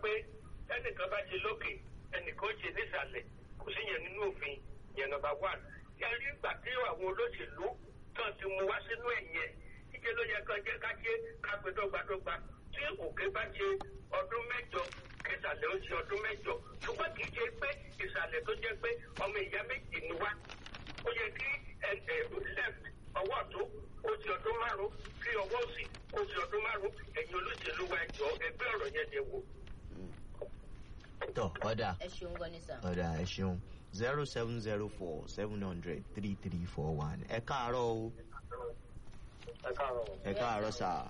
pé ẹnìkan bá ṣe lókè ẹnìkan ṣe nísàlẹ̀ kò sí yẹn nínú òfin yẹn nọ́mbà one yẹn rí ìgbà tí àwọn olóṣèlú tán ti mú wá sínú ẹ̀yẹ ìṣe ló yẹ kán jẹ́ ká ṣe ká pé dọ́gbadọ́gba tí òkè bá ṣe ọdún mẹ́jọ kẹsàlẹ̀ ó ṣe ọdún mẹ́jọ ṣùgbọ́n kì í ṣe pé ìsàlẹ̀ tó jẹ́ pé ọmọ ìyá méjì ni wá ó yẹ kí left ọwọ́ ọ̀tún ó ṣe ọdún márùn-ún kí ọwọ́ òsì ó ṣe ọdún márùn-ún ẹ̀yin olóṣèlú wa ẹ̀jọ̀ ẹgbẹ́ ọ̀rọ̀ yẹn dẹ̀ wò. tọ ọ̀dà ẹ ṣeun gan ni sà. ọ̀dà ẹ ṣeun zero seven zero four seven hundred three three four one ẹ káàárọ̀ o ẹ káàárọ̀ ẹ káàárọ̀ sà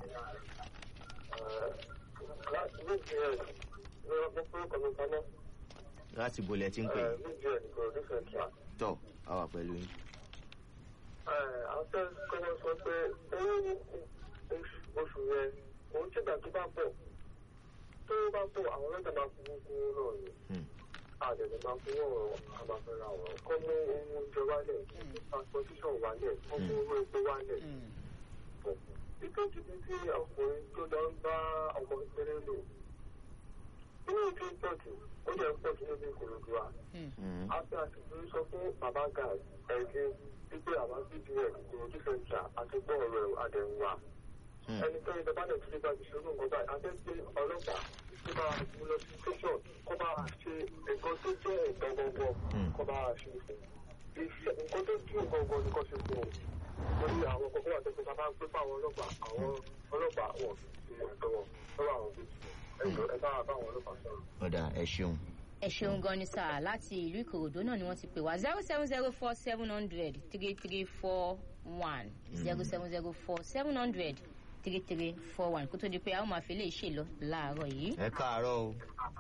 láti méjì ẹ̀ ní ọdún fún ọkọ̀ mi kaná láti bolẹ̀ tí ń pè méjì ẹ̀ nìkan ọdún central. tọ àwà pẹ̀lú yín. àwọn fẹ́ kọ́kọ́ sọ pé owó oṣù yẹn òun tí ìgbà tó bá pọ̀ tó bá pọ̀ àwọn ọlọ́jà máa fowó kún náà ni Hmm. àdẹ̀dẹ̀ máa fowó ọ̀rọ̀ àbáfẹ́ra ọ̀rọ̀ kọ́ mú owó oúnjẹ wálẹ̀ transportation wálẹ̀ kọ́ mú owó epo wálẹ̀ pọ̀. ìkejì ní tí ọkùnrin tó lọ ń bá ọmọ kékeré lò inú tí ń pọ̀ jù ó jẹ́ ń pọ̀ jù níbi ìkòròdú wa Hmm. àti àtìkú sọ fún bàbá guy ẹ̀gbẹ́ wípé àwọn bdf ìròjú sẹ́ńtà àti gbọ́ ọ̀rọ̀ ẹ̀rọ àdẹ̀wà Hmm. ẹnikẹ́ni tó bá dẹ̀ tún bá ti ṣòro nǹkan báyìí àti pé ọlọ́pàá tó bá mú lọ sí station kó bá ṣe nǹkan tó jẹ́ ẹ̀tọ́ gbọ̀ngàn Hmm. kó bá ṣe fún iṣẹ́ nǹkan tó dùn gbọ̀ngàn ni kò ṣe fún un torí àwọn kọ̀ọ̀kan wà tẹ́sán bá ń pè fún àwọn ọlọ́pàá àwọn ọlọ́pàá wọn ti ẹ̀tọ́ wọn lọ́wọ́ àwọn bíi ẹ̀jọ̀ ẹ bá bá àwọn ọlọ́pàá sọ̀rọ̀. ọ̀dà ẹ ṣeun. ẹ ṣeun gan ni sà láti ìlú ìkòròdú náà ni wọ́n ti pè wá zero seven zero four seven hundred three three four one zero seven zero four seven hundred three three four one kó tó di pé a ó máa fi lè ṣe lọ láàárọ̀ yìí. ẹ káàárọ̀ o.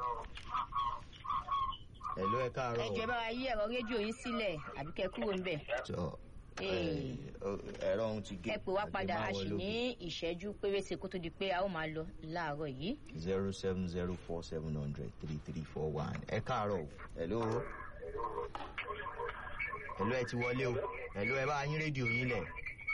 ẹ̀lú ẹ káàárọ̀ ẹ o. jọ̀ọ́ ẹ bá wa yí ẹ̀rọ rédíò yín sílẹ̀ àbí kẹ́ kúrò ń bẹ̀. tọ Ee. ẹ̀rọ ohun ti gé. ẹ pè wá padà a sì ní ìṣẹ́jú pérése kó tó di pé a ó máa lọ láàárọ̀ yìí. zero seven zero four seven hundred three three four one ẹ káàárọ̀ o. ẹ̀lú ẹ̀lú ẹ ti wọlé o. ẹ̀lú ẹ bá yín rédíò yín lẹ̀.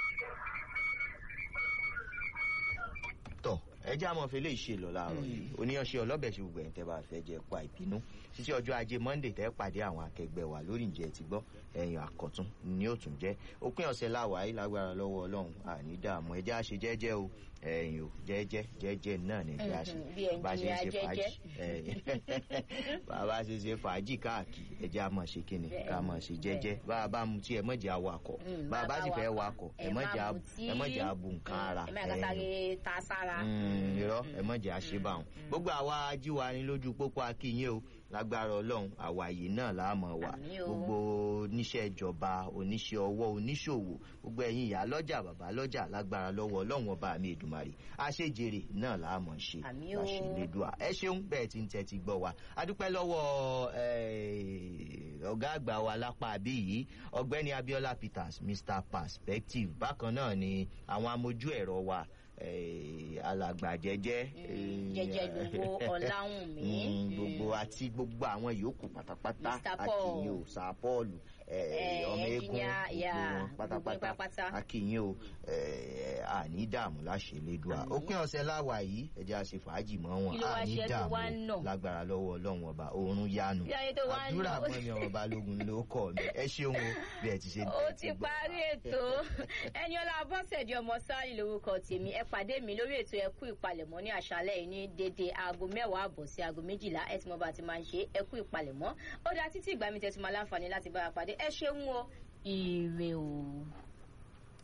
tọ ẹ jẹ́ àmọ́ fẹlẹ́ ìṣe lọ láàárọ̀ yìí oníyanṣẹ́ ọlọ́bẹ̀ ṣe gbogbo ẹ̀yìn tẹ́ bá fẹ́ jẹ́ pa ìbínú títí ọjọ́ ajé monday tẹ́ pàdé àwọn akẹgbẹ́ wa lórí ìjẹ́ ti gbọ́ ẹ̀yìn àkọ́tún ni ó tún jẹ́ òpin ọ̀sẹ̀ láwàáyé lágbára lọ́wọ́ ọlọ́run àní dààmú ẹjẹ́ àṣe jẹ́jẹ́ o ẹ̀yìn o jẹ́jẹ́ jẹ́jẹ́ náà ní ẹjẹ́ àṣe Mhm, bí ẹnjìnìá bá ṣe ń ṣe jẹ́jẹ́. fàájì ẹ̀yìn bàbá ṣe ṣe fàájì káàkiri ẹjẹ́ a máa ṣe kíni ká máa ṣe jẹ́jẹ́ bá a bá mu tí ẹ mọ̀jẹ̀ awakọ̀ Mm, bá a bá sì fẹ́ wakọ̀, wakọ̀ ẹ ẹ má mọ̀jẹ̀ abu mutí. ẹ mọ̀jẹ̀ abu nǹkan ara ẹ má kàtà ẹ̀yìn lè ta sára. Mm, irọ́ ẹ mọ̀jẹ̀ àṣebàwọn gbogbo àwa ajíwa ni lójú pópó akínyìn o lágbára ọlọ́run àwa yìí náà láàmọ̀ wà Àmín o. gbogbo oníṣẹ́ ìjọba oníṣẹ́ ọwọ́ oníṣòwò gbogbo ẹ̀yin ìyá lọ́jà bàbá lọ́jà lágbára lọ́wọ́ ọlọ́run ọba mi èdùmarè àṣejèrè náà láàmọ̀ ṣe Àmín o. àṣelédùà ẹ ṣeun bẹ́ẹ̀ tí ń tẹ́tí gbọ́ wa adúpẹ́ lọ́wọ́ eh, ọ̀gá àgbà wa lápá àbí yìí ọ̀gbẹ́ni abiola peters mr perspective bákan náà ni àwọn amójú ẹ̀rọ wa eh, alàgbà jẹjẹ eh, jẹjẹ gbogbo ọláhùnmí. Mm, gbogbo àti gbogbo àwọn yòókù pátápátá Mr. Paul. akínyìn o sir paul Eh, ọmọ eégún engineer, yeah, gbogbo wọn gbogbo yín pátápátá pátápátá. akínyìn o eh, àní dààmú láṣẹ lédùá Àmín. òpin ọ̀sẹ̀ láwà yìí ẹjẹ́ àṣẹ fàájì mọ́ wọn Kí ló wá àní ṣe tó dààmú wá ń nà? lágbára lọ́wọ́ ọlọ́run ọba oorun yánu Bí ayé tó wá ń àdúrà nà. mọ́ni ọmọ balógun ló kọ́ mi ẹ ṣeun o bí ẹ ti ṣe ó ti gbọ́. parí ètò ẹni ọlá bọ́sẹ̀dì ọmọ sáàlì lórúkọ tèmi ẹ pàdé mi lórí ètò ẹkú ìpalẹ̀mọ́ ní àṣálẹ́ yìí ní dédé aago mẹ́wàá àbọ̀ sí aago méjìlá ẹ tí mo bá ti máa ń ṣe ẹkú ìpalẹ̀mọ́ ó dá títí ìgbà mi tẹ̀sí máa láǹfààní láti bá a pàdé ẹ ṣeun o ire o.